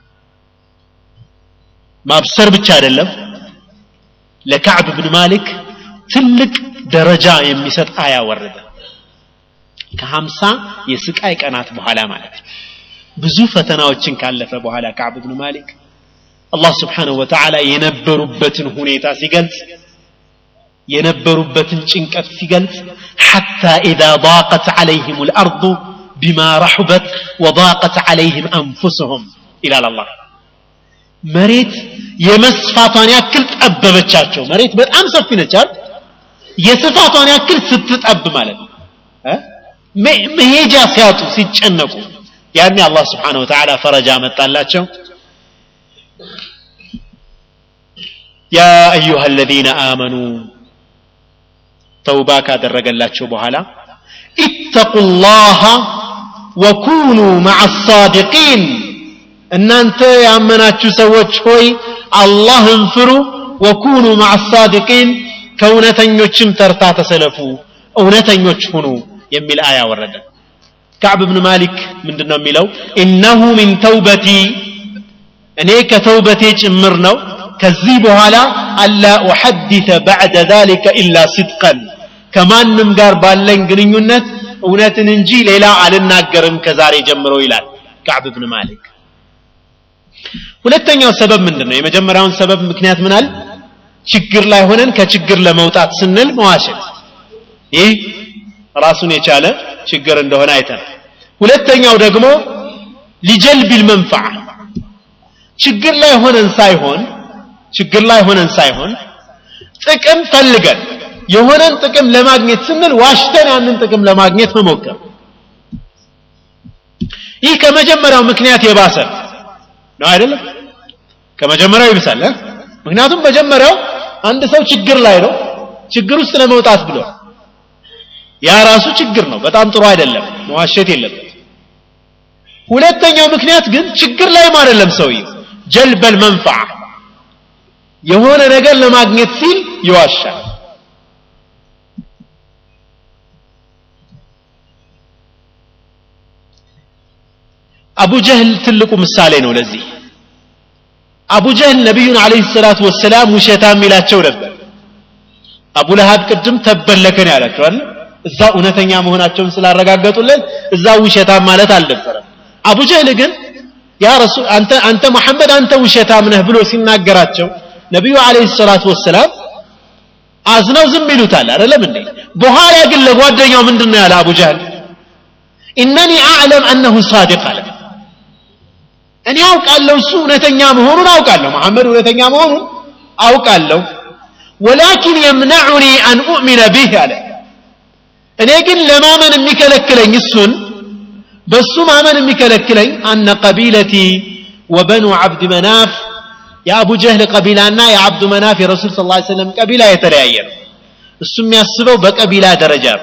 S1: ማብሰር ብቻ አይደለም ለካዕብ ብን ማሊክ ትልቅ ደረጃ የሚሰጥ አያ ወረደ ከሀምሳ የስቃይ ቀናት በኋላ ማለት ነው ብዙ ፈተናዎችን ካለፈ በኋላ ካዕብ ብን ማሊክ አላህ ስብሓንሁ ወተዓላ የነበሩበትን ሁኔታ ሲገልጽ የነበሩበትን ጭንቀት ሲገልጽ ሐታ ኢዛ ضاقت عليهم الأرض بما رحبت وضاقت عليهم أنفسهم ይላል አላህ መሬት የመስፋቷን ያክል ጠበበቻቸው መሬት በጣም ሰፊ ነቻል የስፋቷን ያክል ስትጠብ ማለት ነው መሄጃ ሲያጡ ሲጨነቁ ያኔ አላህ ስብሓንሁ ወተዓላ ፈረጃ መጣላቸው يا أيها الذين آمنوا توبا ካደረገላቸው በኋላ اتقوا الله وكونوا مع الصادقين እናንተ ያመናችሁ ሰዎች ሆይ አላህን ፍሩ ወኩኑ ማዕ ሳዲቂን ከእውነተኞችም ተርታ ተሰለፉ እውነተኞች ሁኑ የሚል አያ ወረደ ከዕብ ብን ማሊክ ምንድን ነው የሚለው ኢነሁ ሚን ተውበቲ እኔ ከተውበቴ ጭምር ነው ከዚህ በኋላ አላ ኡሐዲተ ባዕደ ذلك ኢላ ስድቀን ከማንም ጋር ባለኝ ግንኙነት እውነትን እንጂ ሌላ አልናገርም ከዛሬ ጀምሮ ይላል ከዕብ ብን ማሊክ ሁለተኛው ሰበብ ምንድን ነው የመጀመሪያውን ሰበብ ምክንያት ምናል ችግር ላይ ሆነን ከችግር ለመውጣት ስንል መዋሸት ይህ ራሱን የቻለ ችግር እንደሆነ አይተን ሁለተኛው ደግሞ ሊጀልቢል መንፈዓ ችግር ላይ ሆነን ሳይሆን ችግር ላይ ሆነን ሳይሆን ጥቅም ፈልገን የሆነን ጥቅም ለማግኘት ስንል ዋሽተን ያንን ጥቅም ለማግኘት መሞከር ይህ ከመጀመሪያው ምክንያት የባሰ ነው አይደለም ከመጀመሪያው ይብሳል ምክንያቱም መጀመሪያው አንድ ሰው ችግር ላይ ነው ችግር ውስጥ ለመውጣት ብሎ ያ ራሱ ችግር ነው በጣም ጥሩ አይደለም መዋሸት የለበት ሁለተኛው ምክንያት ግን ችግር ላይም አይደለም ሰውየው ጀልበል መንፈዓ የሆነ ነገር ለማግኘት ሲል ይዋሻል አቡ ጀህል ትልቁ ምሳሌ ነው ለዚህ አቡ ጀህል ነቢዩን አለይሂ ሰላቱ ወሰላም ውሸታም ይላቸው ነበር አቡ ለሃብ ቅድም ተበለከን ያላቸዋል እዛ እውነተኛ መሆናቸውን ስላረጋገጡልን እዛ ውሸታም ማለት አልነበረም አቡ ጀህል ግን ያ ረሱል አንተ አንተ መሐመድ አንተ ውሸታም ነህ ብሎ ሲናገራቸው ነቢዩ አለይሂ ሰላቱ ወሰላም አዝነው ዝም ይሉታል አይደለም እንዴ በኋላ ግን ለጓደኛው ምንድን ነው ያለ አቡ ጀህል ኢነኒ አዕለም አነሁ ሳዲቅ አለ እኔ አውቃለሁ እሱ እውነተኛ መሆኑን አውቃለሁ መሐመድ እውነተኛ መሆኑን አውቃለሁ ወላኪን የምነዑኒ አን ኡእሚነ ቢህ አለ እኔ ግን ለማመን የሚከለክለኝ እሱን በሱ ማመን የሚከለክለኝ አነ ቀቢለቲ ወበኑ ዓብድ መናፍ የአቡ ጀህል ቀቢላና የአብዱ መናፍ የረሱል ስ ሰለም ቀቢላ የተለያየ ነው እሱ የሚያስበው በቀቢላ ደረጃ ነው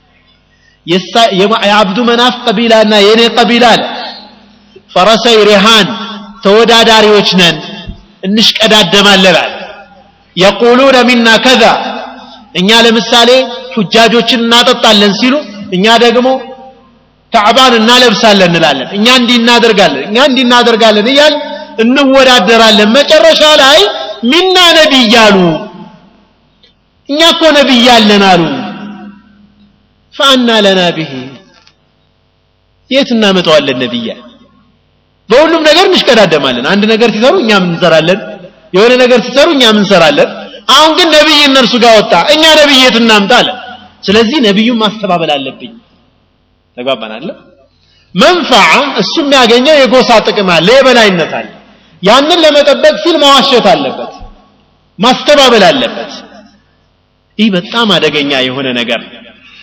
S1: የአብዱ መናፍ ቀቢላና የእኔ ቀቢላ አለ ፈረሰይ ሪሃን ተወዳዳሪዎች ነን እንሽቀዳደማለን አለ የቁሉነ ሚና ከዛ እኛ ለምሳሌ ሑጃጆችን እናጠጣለን ሲሉ እኛ ደግሞ ካዕባን እናለብሳለን እንላለን እኛ እንዲህ እናደርጋለን እኛ እንዲህ እናደርጋለን እያል እንወዳደራለን መጨረሻ ላይ ሚና ነቢይ አሉ እኛ እኮ ነቢይ አለን አሉ ፈአና ለና ብሄ የት እናመጣዋለን ነቢያ በሁሉም ነገር እንሽቀዳደማለን አንድ ነገር ሲሰሩ እኛም እንሰራለን የሆነ ነገር ሲሰሩ እኛም እንሰራለን አሁን ግን ነቢይ እነርሱ ጋር ወጣ እኛ ነቢይ የት እናምጣ አለ ስለዚህ ነቢዩን ማስተባበል አለብኝ ተግባባን አለ መንፈዓ እሱ የሚያገኘው የጎሳ ጥቅም አለ የበላይነት አለ ያንን ለመጠበቅ ሲል መዋሸት አለበት ማስተባበል አለበት ይህ በጣም አደገኛ የሆነ ነገር ነው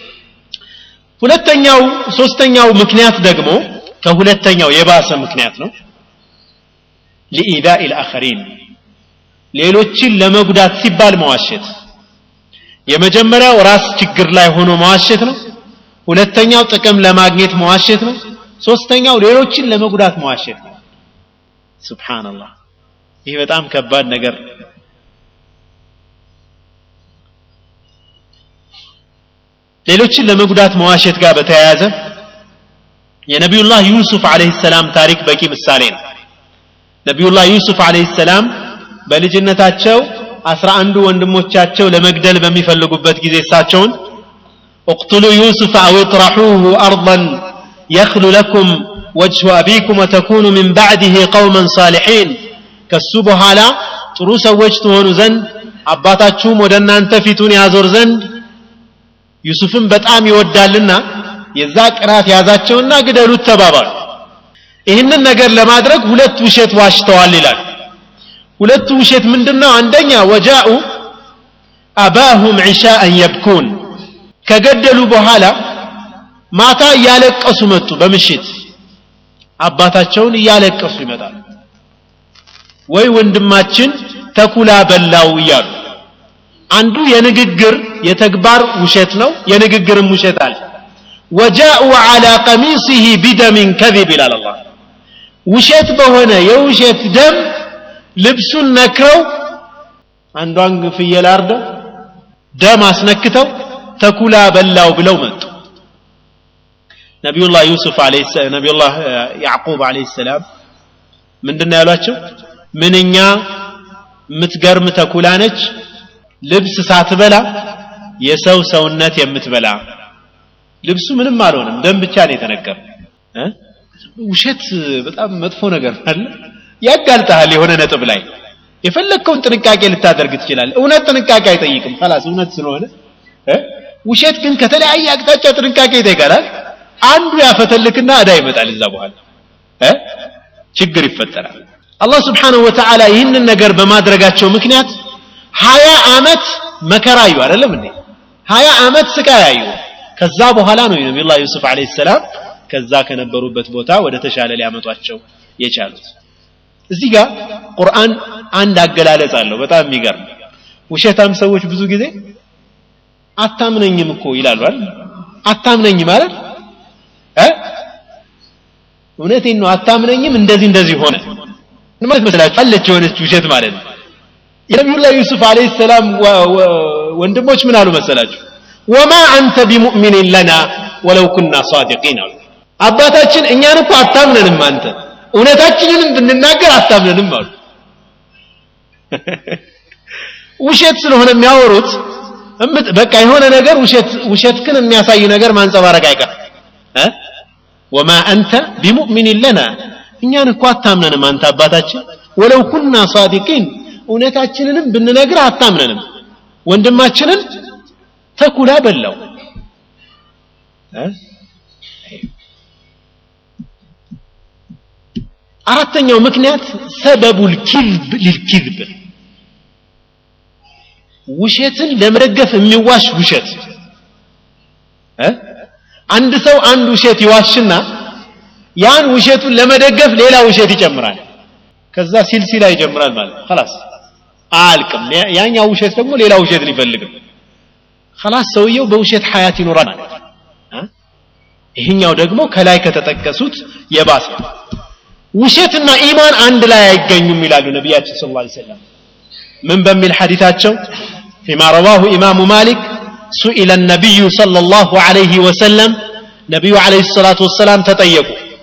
S1: ሁለተኛው ሶስተኛው ምክንያት ደግሞ ከሁለተኛው የባሰ ምክንያት ነው ሊኢዳኢ ልአኸሪን ሌሎችን ለመጉዳት ሲባል መዋሸት የመጀመሪያው ራስ ችግር ላይ ሆኖ መዋሸት ነው ሁለተኛው ጥቅም ለማግኘት መዋሸት ነው ሶስተኛው ሌሎችን ለመጉዳት መዋሸት ነው ስብሓንላህ ይህ በጣም ከባድ ነገር ሌሎችን ለመጉዳት መዋሸት ጋር በተያያዘ የነቢዩላህ ዩሱፍ አለህ ሰላም ታሪክ በቂ ምሳሌ ነው ነቢዩላህ ዩሱፍ አለህ ሰላም በልጅነታቸው አስራ አንዱ ወንድሞቻቸው ለመግደል በሚፈልጉበት ጊዜ እሳቸውን اقتلوا يوسف أو اطرحوه أرضا يخل لكم وجه أبيكم وتكونوا من بعده قوما صالحين كسبها لا تروس وجه زند አባታችሁም ወደ እናንተ ፊቱን ያዞር ዘንድ ዩሱፍን በጣም ይወዳልና የዛ ቅናት ያዛቸውና ግደሉት ተባባሉ ይህንን ነገር ለማድረግ ሁለት ውሸት ዋሽተዋል ይላል ሁለቱ ውሸት ምንድነው አንደኛ ወጃኡ አባሁም ዒሻአን የብኩን ከገደሉ በኋላ ማታ እያለቀሱ መጡ በምሽት አባታቸውን እያለቀሱ ይመጣሉ ወይ ወንድማችን ተኩላ በላው እያሉ አንዱ የንግግር የተግባር ውሸት ነው የንግግርም ውሸት አለ ወጃኡ ዓላ ቀሚሲህ ቢደሚን ከዚብ ይላል አላህ ውሸት በሆነ የውሸት ደም ልብሱን ነክረው አንዷን ፍየል አርደው ደም አስነክተው ተኩላ በላው ብለው መጡ ነቢዩላህ ዩሱፍ ነቢዩላህ ያዕቁብ አለይሂ ሰላም ምንድን ያሏቸው ምንኛ የምትገርም ተኩላ ነች ልብስ ሳትበላ የሰው ሰውነት የምትበላ ልብሱ ምንም አልሆነም ደም ብቻ ነው የተነገረ ውሸት በጣም መጥፎ ነገር አለ ያጋልጠሃል የሆነ ነጥብ ላይ የፈለግከውን ጥንቃቄ ልታደርግ ትችላል እውነት ጥንቃቄ አይጠይቅም ላስ እውነት ስለሆነ ውሸት ግን ከተለያየ አቅጣጫ ጥንቃቄ ይጠይቃል አንዱ ያፈተልክና እዳ ይመጣል እዛ በኋላ ችግር ይፈጠራል አላህ ስብሓንሁ ወተዓላ ይህንን ነገር በማድረጋቸው ምክንያት ሀያ አመት መከራ አዩ አይደለም እንዴ ሀያ አመት ስቃይ አዩ ከዛ በኋላ ነው ነቢዩላህ ዩሱፍ አለ ሰላም ከዛ ከነበሩበት ቦታ ወደ ተሻለ ሊያመጧቸው የቻሉት እዚህ ጋር ቁርአን አንድ አገላለጽ አለው በጣም የሚገርም ውሸታም ሰዎች ብዙ ጊዜ አታምነኝም እኮ ይላሉ አይደል አታምነኝ ማለት እውነቴን ነው አታምነኝም እንደዚህ እንደዚህ ሆነ ማለት መስላችሁ አለች የሆነች ውሸት ማለት ነው የነቢዩላህ ዩሱፍ አለይሂ ሰላም ወንድሞች ምን አሉ መሰላችሁ ወማ አንተ ቢሙእሚኒን ለና ወለው ኩና ሳዲቂን አሉ አባታችን እኛን እኮ አታምነንም አንተ እውነታችንንም ብንናገር አታምነንም አሉ ውሸት ስለሆነ የሚያወሩት በቃ የሆነ ነገር ውሸት ውሸትክን የሚያሳይ ነገር ማንጸባረቅ አይቀር ወማ አንተ ቢሙእሚኒን ለና እኛን እኮ አታምነንም አንተ አባታችን ወለው ኩና ሳዲቂን እውነታችንንም ብንነግር አታምነንም ወንድማችንን ተኩላ በላው አራተኛው ምክንያት ሰበቡ ልኪዝብ ሊልኪዝብ ውሸትን ለመደገፍ የሚዋሽ ውሸት እ አንድ ሰው አንድ ውሸት ይዋሽና ያን ውሸቱን ለመደገፍ ሌላ ውሸት ይጨምራል ከዛ ሲልሲላ ይጀምራል ማለት ነው خلاص አያልቅም ያኛው ውሸት ደግሞ ሌላ ውሸት ሊፈልግም خلاص ሰውየው በውሸት ሐያት ይኖራል ማለት ነው ይህኛው ደግሞ ከላይ ከተጠቀሱት የባሰ ውሸትና ኢማን አንድ ላይ አይገኙም ይላሉ ነቢያችን ስለ ላ ሰለም ምን በሚል ሐዲታቸው ፊማ ረዋሁ ኢማሙ ማሊክ ሱኢለ ነቢዩ صلى الله عليه وسلم ነቢዩ عليه الصلاة والسلام ተጠየቁ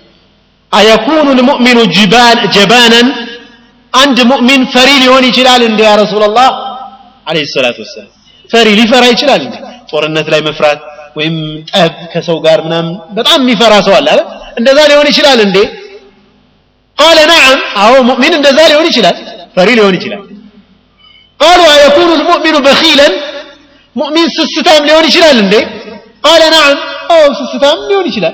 S1: አየኩኑ ልሙእሚኑ ጀባናን አንድ ሙእሚን ፈሪ ሊሆን ይችላል እንዲ ያ ረሱላላህ አለይሂ ሰላቱ ወሰላም ፈሪ ሊፈራ ይችላል እንዴ ጦርነት ላይ መፍራት ወይም ጠብ ከሰው ጋር ምናምን በጣም የሚፈራ ሰው አለ አይደል እንደዛ ሊሆን ይችላል እንዴ ቃለ ነዓም አዎ ሙእሚን እንደዛ ሊሆን ይችላል ፈሪ ሊሆን ይችላል ቃሉ አየኩኑ ልሙእሚኑ በኺለን ሙእሚን ስስታም ሊሆን ይችላል እንዴ ቃለ ነዓም አዎ ስስታም ሊሆን ይችላል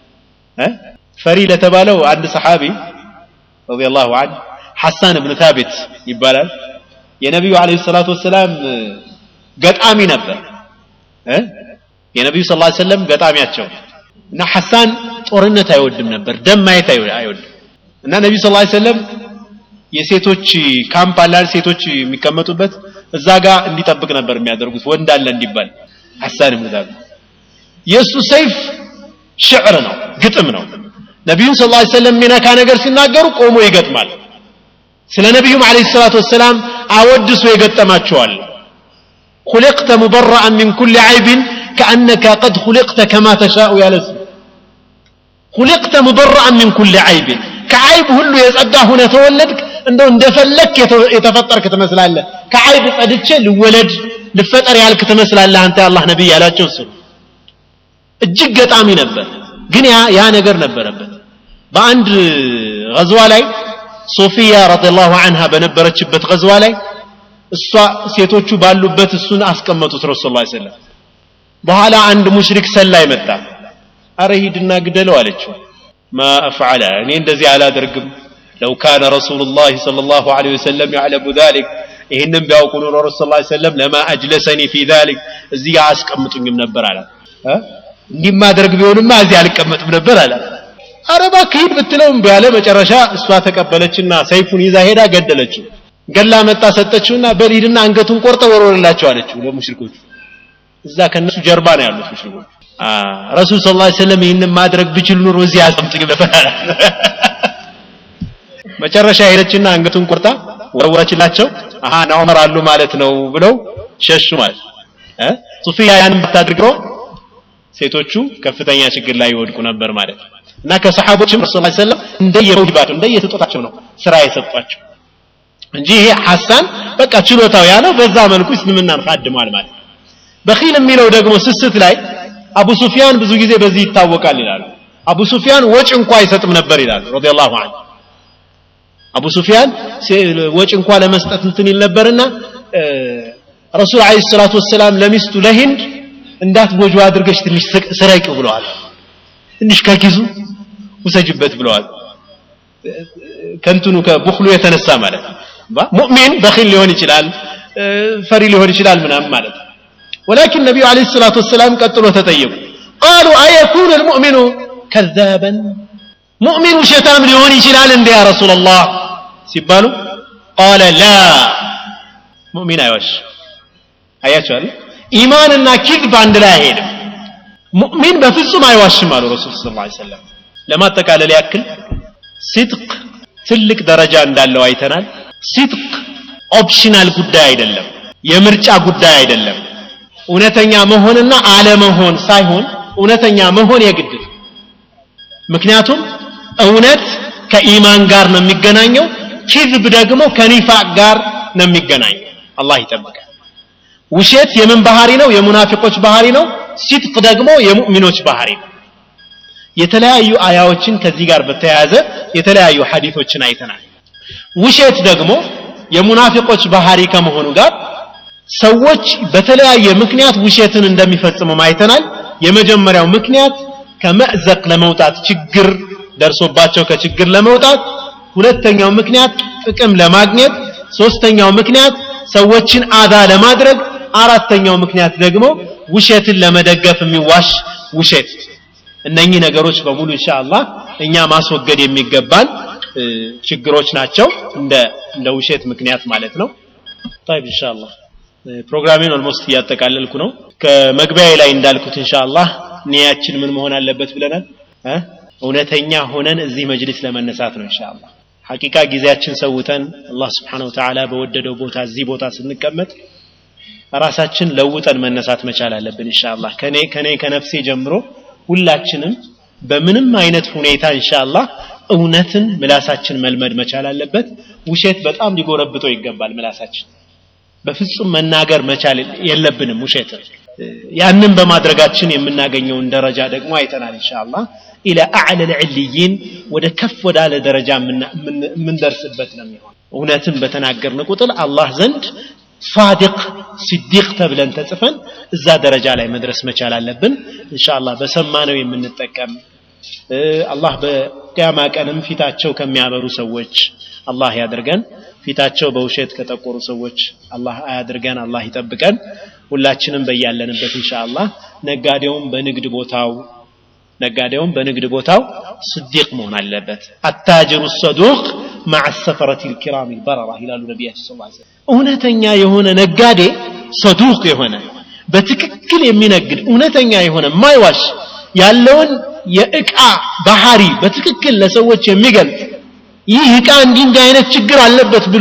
S1: ፈሪ ለተባለው አንድ ሰሓቢ ረዲየላሁ ዐንሁ ሐሳን እብን ታቢት ይባላል የነቢዩ አለይሂ ሰላቱ ወሰላም ገጣሚ ነበር የነቢዩ ስ ላ ሰለም ገጣሚያቸው እና ሐሳን ጦርነት አይወድም ነበር ደም ማየት አይወድም እና ነቢዩ ስ ላ ሰለም የሴቶች ካምፕ አለ ሴቶች የሚቀመጡበት እዛ ጋር እንዲጠብቅ ነበር የሚያደርጉት ወንድ አለ እንዲባል ሐሳን ብን ታቢት የእሱ ሰይፍ ሽዕር ነው ግጥም ነው ነቢዩን ስ ላ ሰለም የሚነካ ነገር ሲናገሩ ቆሞ ይገጥማል ስለ ነቢዩም አለ ሰላት ወሰላም አወድሶ የገጠማቸዋል خلقت مبرأ من كل عيب كأنك قد خلقت كما تشاء يا لسه خلقت مبرأ من كل عيب كعيب هلو يسأدى هنا تولدك እንደው እንደፈለክ የተፈጠርክ ትመስላለህ ከዓይብ ጸድቼ ልወለድ ልፈጠር ያልክ ትመስላለህ አንተ የአላህ ነቢይ ያላቸው እሱ እጅግ ገጣሚ ነበር ግን ያ ነገር ነበረበት በአንድ ገዝዋ ላይ ሶፊያ ረዲየላሁ አንሃ በነበረችበት ገዝዋ ላይ እሷ ሴቶቹ ባሉበት እሱን አስቀመጡት ረሱል ላ ሰለም በኋላ አንድ ሙሽሪክ ሰላይ መጣ አረ ሂድና ግደለው አለችው ማ አፍዓለ እኔ እንደዚህ አላደርግም ለው ካነ ረሱሉ ላህ صለ ላሁ ለ ወሰለም ያዕለሙ ذሊክ ይህንም ቢያውቁ ኑሮ ረሱ ስ ሰለም ለማ አጅለሰኒ ፊ ذሊክ እዚህ ጋር አስቀምጡኝም ነበር አላት እንዲህ ማደርግ ቢሆንማ እዚህ አልቀመጥም ነበር አላት አረ እባክህ ሂድ ብትለው እምቢ አለ መጨረሻ እሷ ተቀበለችና ሰይፉን ይዛ ሄዳ ገደለችው ገላ መጣ ሰጠችውና በል ሂድና አንገቱን ቆርጠ ወርወርላቸው አለችው ለሙሽሪኮቹ እዛ ከነሱ ጀርባ ነው ያሉት ሙሽሪኮቹ ረሱል ስ ላ ሰለም ይህንን ማድረግ ብችል ኑሮ እዚህ አስቀምጥኝ ነበር መጨረሻ ሄደችና አንገቱን ቆርጣ ወረወረችላቸው አሃ ና ዑመር አሉ ማለት ነው ብለው ሸሹ ማለት እ ሱፊያ ያንን ብታድርገው ሴቶቹ ከፍተኛ ችግር ላይ ይወድቁ ነበር ማለት ነው እና ከሰሓቦችም ረሱ ላ ሰለም እንደየመውሂባቸው እንደየስጦታቸው ነው ስራ የሰጧቸው እንጂ ይሄ ሐሳን በቃ ችሎታው ያለው በዛ መልኩ እስልምናን ካድሟል ማለት ነው በኺል የሚለው ደግሞ ስስት ላይ አቡ ሱፊያን ብዙ ጊዜ በዚህ ይታወቃል ይላሉ አቡ ሱፊያን ወጭ እንኳ አይሰጥም ነበር ይላሉ ረዲየላሁ ዐንሁ አቡ ሱፊያን ወጭ እንኳ ለመስጠት እንትን ይል ነበርና ረሱል አለይሂ ሰላቱ ወሰላም ለሚስቱ ለሂንድ እንዳትጎጆ አድርገሽ ትንሽ ስረቂው ብለዋል ትንሽ ከኪሱ ውሰጅበት ብለዋል ከንትኑ ከቡክሉ የተነሳ ማለት ነው ሙእሚን በኺል ሊሆን ይችላል ፈሪ ሊሆን ይችላል ምናምን ማለት ነው ولكن النبي عليه الصلاة والسلام قتلوا تطيبوا قالوا أيكون المؤمن كذابا مؤمن شتام ليون يشلال يا رسول الله سيبالو قال لا مؤمن أيوش أياتش إيماننا كذب عند لا هيد مؤمن بفصم أيوش مالو رسول صلى الله عليه وسلم لما تقال ليأكل صدق ትልቅ ደረጃ እንዳለው አይተናል ሲጥቅ ኦፕሽናል ጉዳይ አይደለም የምርጫ ጉዳይ አይደለም እውነተኛ መሆንና አለመሆን ሳይሆን እውነተኛ መሆን የግድ ምክንያቱም እውነት ከኢማን ጋር ነው የሚገናኘው ኪዝብ ደግሞ ከኒፋቅ ጋር ነው የሚገናኘው አላህ ይጠብቃል ውሸት የምን ባህሪ ነው የሙናፊቆች ባህሪ ነው ሲጥቅ ደግሞ የሙእሚኖች ባህሪ ነው የተለያዩ አያዎችን ከዚህ ጋር በተያያዘ የተለያዩ ሐዲቶችን አይተናል ውሸት ደግሞ የሙናፊቆች ባህሪ ከመሆኑ ጋር ሰዎች በተለያየ ምክንያት ውሸትን እንደሚፈጽሙ አይተናል የመጀመሪያው ምክንያት ከመዕዘቅ ለመውጣት ችግር ደርሶባቸው ከችግር ለመውጣት ሁለተኛው ምክንያት ጥቅም ለማግኘት ሶስተኛው ምክንያት ሰዎችን አዛ ለማድረግ አራተኛው ምክንያት ደግሞ ውሸትን ለመደገፍ የሚዋሽ ውሸት እነኚህ ነገሮች በሙሉ ኢንሻአላህ እኛ ማስወገድ የሚገባን ችግሮች ናቸው እንደ እንደ ውሸት ምክንያት ማለት ነው طيب ኢንሻአላህ ፕሮግራሜን ኦልሞስት እያጠቃለልኩ ነው ከመግቢያ ላይ እንዳልኩት ኢንሻአላህ ኒያችን ምን መሆን አለበት ብለናል እውነተኛ ሆነን እዚህ መጅሊስ ለመነሳት ነው ኢንሻአላህ ሐቂቃ ጊዜያችን ሰውተን አላህ Subhanahu Ta'ala በወደደው ቦታ እዚህ ቦታ ስንቀመጥ ራሳችን ለውጠን መነሳት መቻል አለብን ኢንሻአላህ ከኔ ከኔ ከነፍሴ ጀምሮ ሁላችንም በምንም አይነት ሁኔታ ኢንሻአላህ እውነትን ምላሳችን መልመድ መቻል አለበት ውሸት በጣም ሊጎረብጠው ይገባል ምላሳችን በፍጹም መናገር መቻል የለብንም ውሸትን ያንን በማድረጋችን የምናገኘውን ደረጃ ደግሞ አይተናል ኢንሻአላህ ኢላ አዕለ ልዕልይን ወደ ከፍ ወዳለ ደረጃ የምንደርስበት ነው የሚሆን እውነትን በተናገርን ቁጥር አላህ ዘንድ ሳዲቅ ሲዲቅ ተብለን ተጽፈን እዛ ደረጃ ላይ መድረስ መቻል አለብን ኢንሻአላህ በሰማነው የምንጠቀም አላህ በቅያማ ቀንም ፊታቸው ከሚያበሩ ሰዎች አላህ ያድርገን ፊታቸው በውሸት ከጠቆሩ ሰዎች አላህ አያድርገን አላህ ይጠብቀን ሁላችንም በያለንበት ኢንሻአላህ ነጋዴውም በንግድ ቦታው ነጋዴውም በንግድ ቦታው ስዲቅ መሆን አለበት አታጅሩ ሰዱቅ مع السفرة الكرام البررة ይላሉ ነቢያችን ስ ላ እውነተኛ የሆነ ነጋዴ ሰዱቅ የሆነ በትክክል የሚነግድ እውነተኛ የሆነ ማይዋሽ ያለውን የእቃ ባህሪ በትክክል ለሰዎች የሚገልጽ ይህ እቃ እንዲህ እንዲህ አይነት ችግር አለበት ብሎ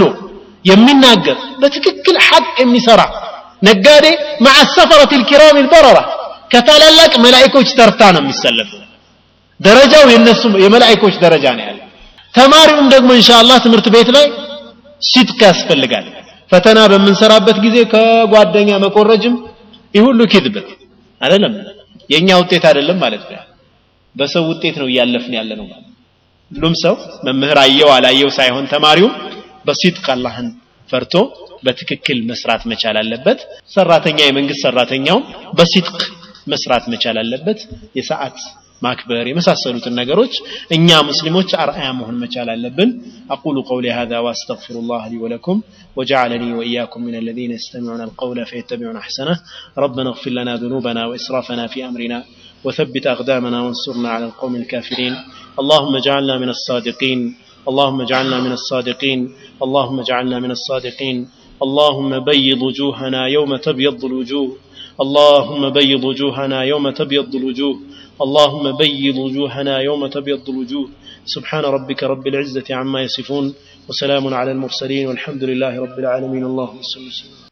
S1: የሚናገር በትክክል ሐቅ የሚሰራ ነጋዴ مع السفرة الكرام البررة ከታላላቅ መላእኮች ተርታ ነው የሚሰለፉ ደረጃው የነሱ የመላእኮች ደረጃ ነው ያለ ተማሪውም ደግሞ ኢንሻአላህ ትምህርት ቤት ላይ ሲድቅ ያስፈልጋል ፈተና በምንሰራበት ጊዜ ከጓደኛ መቆረጅም ይህ ሁሉ ኪድብ አይደለም የኛ ውጤት አይደለም ማለት ነው በሰው ውጤት ነው እያለፍን ያለ ነው ሁሉም ሰው መምህር አየው አላየው ሳይሆን ተማሪው በሲድቅ አላህን ፈርቶ በትክክል መስራት መቻል አለበት ሰራተኛ የመንግስት ሰራተኛው በሲድቅ መስራት መቻል አለበት የሰዓት ማክበር የመሳሰሉትን ነገሮች እኛ ሙስሊሞች አርአያ መሆን መቻል አለብን أقول قولي هذا وأستغفر الله لي ولكم وجعلني وإياكم من الذين يستمعون القول فيتبعون أحسنه ربنا اغفر لنا ذنوبنا وإسرافنا في أمرنا وثبت أقدامنا وانصرنا على القوم الكافرين اللهم اجعلنا من الصادقين اللهم اجعلنا من الصادقين اللهم اجعلنا من الصادقين اللهم بيض وجوهنا يوم تبيض الوجوه اللهم بيض وجوهنا يوم تبيض الوجوه اللهم بيض وجوهنا يوم تبيض الوجوه سبحان ربك رب العزة عما يصفون وسلام على المرسلين والحمد لله رب العالمين اللهم صل وسلم